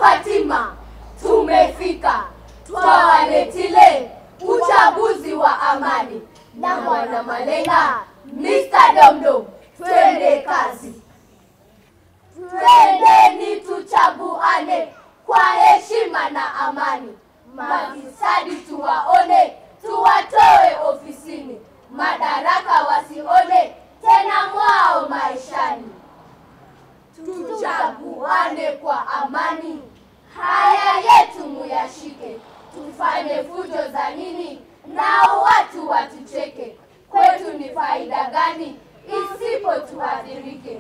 Fatima, tumefika twawaletile uchaguzi wa amani na mwana Malenga, Mr. Domdom, twende kazi. Twendeni tuchaguane kwa heshima na amani, mafisadi tuwaone, tuwatoe ofisini, madaraka wasione tena mwao maishani. Tuchaguane kwa amani, haya yetu muyashike, tufanye fujo za nini nao watu watucheke? Kwetu ni faida gani isipo tuadhirike?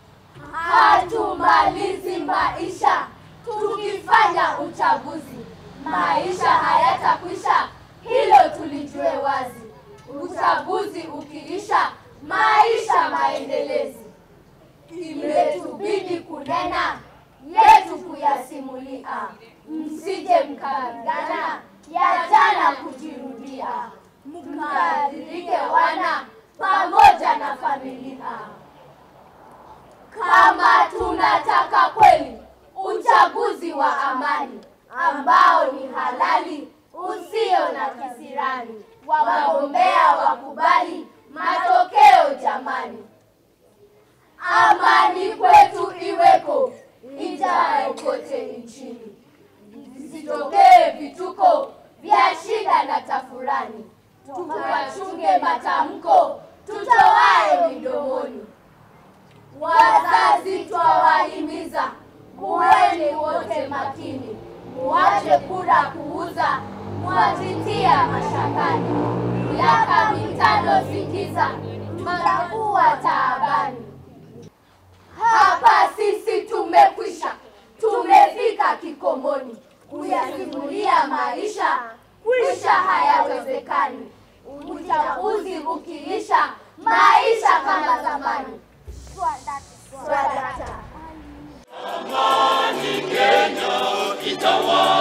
Hatumalizi maisha tukifanya uchaguzi, maisha hayatakwisha, hilo tulijue wazi. Uchaguzi ukiisha, maisha maendelezi. Imetubidi kunena yetu kuyasimulia, msije mkapigana ya jana kujirudia, mkaadhirike wana pamoja na familia. Kama tunataka kweli uchaguzi wa amani ambao ni halali usio na kisirani, wagombea wakubali matokeo jamani. Amani kwetu iweko ijayo kote nchini, visitokee vituko vya shida na tafurani, tukachunge matamko tutoaye midomoni. Wazazi twawahimiza, kuweni wote makini, muache kura kuuza, mwajitia mashakani. Miaka mitano sikiza, mtakuwa taabani. Hapa sisi tumekwisha, tumefika kikomoni, kuyasimulia maisha kwisha hayawezekani. Uchaguzi ukiisha, maisha kama zamani. Swadata. Kenya itawala.